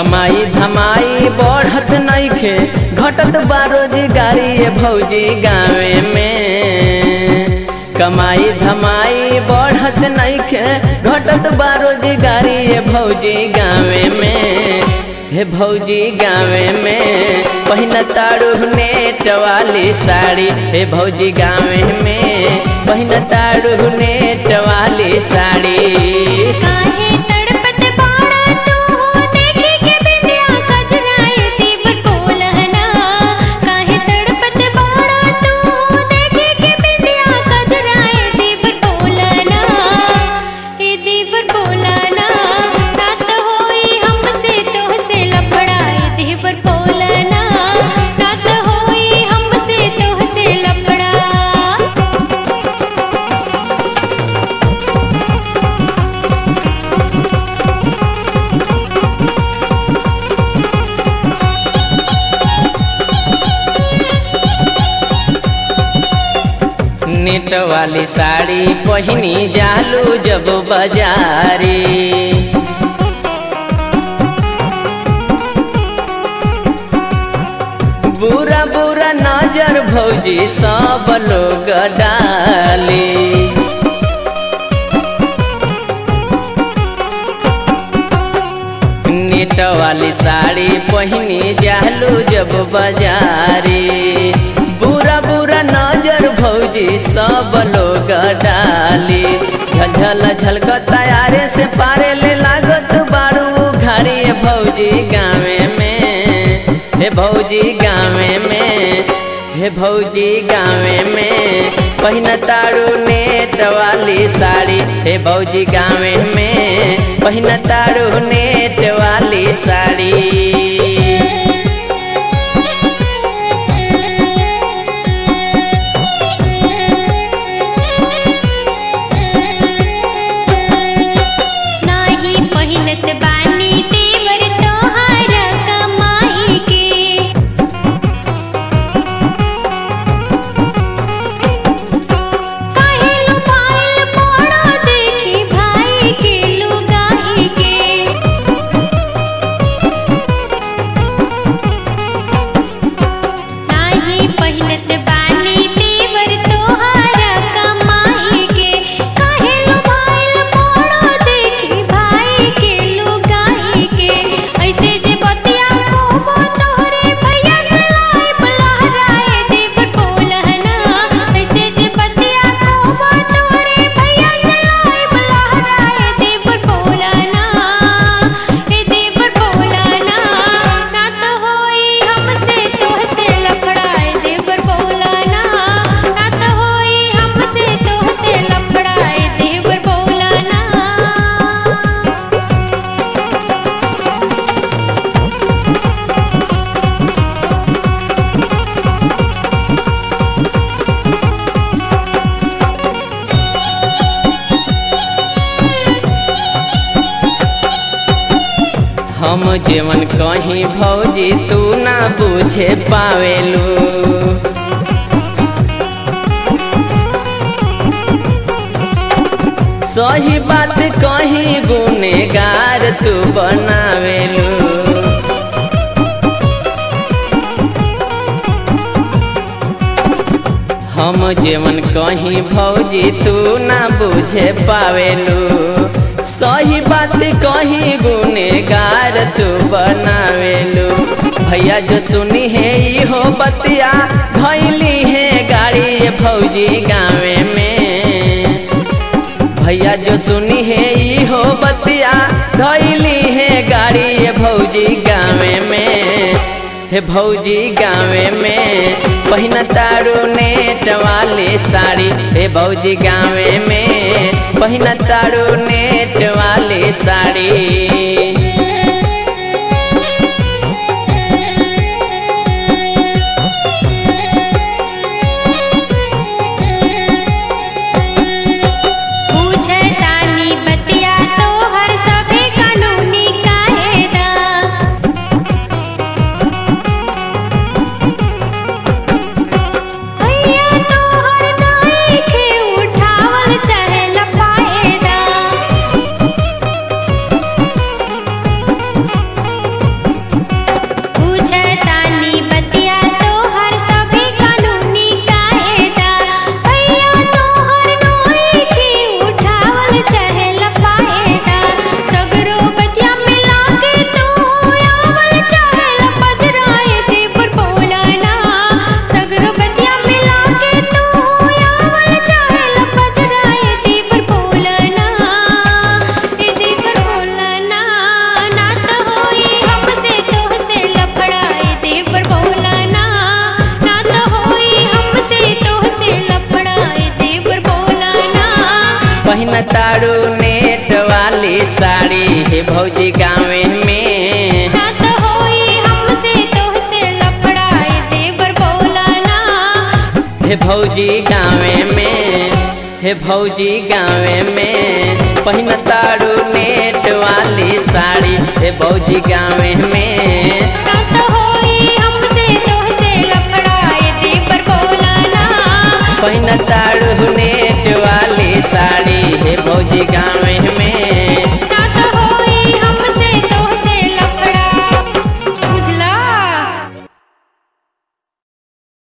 कमाई धमाई बढ़त नइखे घटत बा रोजगारी ये भौजी गाँवे में कमाई धमाई बढ़त नइखे घटत बा रोजगारी ये भौजी गाँवे में हे भौजी गाँवे में पहिन तारू नेट वाली साड़ी हे भौजी गाँवे में पहिन तारू नेट वाली साड़ी काहे तड़पत बाड़ा तू देखी के बिंदिया कजराए दीवर बोलहना काहे तड़पत बाड़ा तू देखी के बिंदिया कजराए दीवर बोलना ए दीवर बोलना रात होई हमसे तोहसे लफड़ाए दीवर बोलना रात होई हमसे तोहसे लफड़ा नेट वाली साड़ी पहिनी जालू जब बाजारी बुरा बुरा नजर भौजी सब लोग डाली नेट वाली साड़ी पहिनी जालू जब बाजारी बुरा बुरा नजर भौजी सब लोग डाली झलझल झलक तैयारे से पारे ले लागत बारू घारी ये भौजी गाँवे में हे भौजी गाँवे में हे भौजी गाँवे में पहिन तारू नेट वाली साड़ी हे भौजी गाँवे में पहिन तारू नेट वाली साड़ी नाही पहिनत बानी देवर तोहारा कमाई के काहे लुपाइल पोड़ा देखी भाई के लुगाई के नाही पहिनत बानी देवर तोहारा कमाई के काहे लुभाइल पोड़ा देखी भाई के लुगाई के ऐसे जे बतिया को वो तोहरे भैया से लाई बुलहराए देवर बोलहना ऐसे जे बतिया को वो तोहरे भैया से लाई बुलहराए देवर बोलना ए देवर बोलना रात होई हमसे तोहसे लफड़ाए देवर बोलना रात होई हमसे तोहसे लफड़ाए देवर बोलना हम जेवन कहीं भौजी तू ना बुझे पावेलू सही बात कहीं गुनेगार तू बनावेलू हम जेवन कहीं भौजी तू ना बुझे पावेलू सही बात कहीं गुनेगार तू बनावेलू भैया जो सुनी है इहो बतिया धैली है गाड़ी ये भौजी गाँवे में भैया जो सुनी है इहो बतिया धैली है गाड़ी ये भौजी गाँवे में हे भौजी गाँवे में पहिन तारू नेट वाली साड़ी हे भौजी गाँवे में पहिन तारू नेट वाली साड़ी पूछतानी बतिया तोहर सभे कानूनी कायदा भैया तोहर नइखे उठावल चाहे लफायदा पहिन तारू नेट वाली साड़ी हे भौजी गाँवे में ना तो होई हमसे तोहसे लफड़ाए देवर बोला ना हे भौजी गाँवे में हे भौजी गाँवे में पहिन तारू नेट वाली साड़ी हे भौजी गाँवे में ना तो होई हमसे तोहसे लफड़ाए देवर बोला ना पहिन तारू नेट वाली साड़ी हे भौजी गाँवे में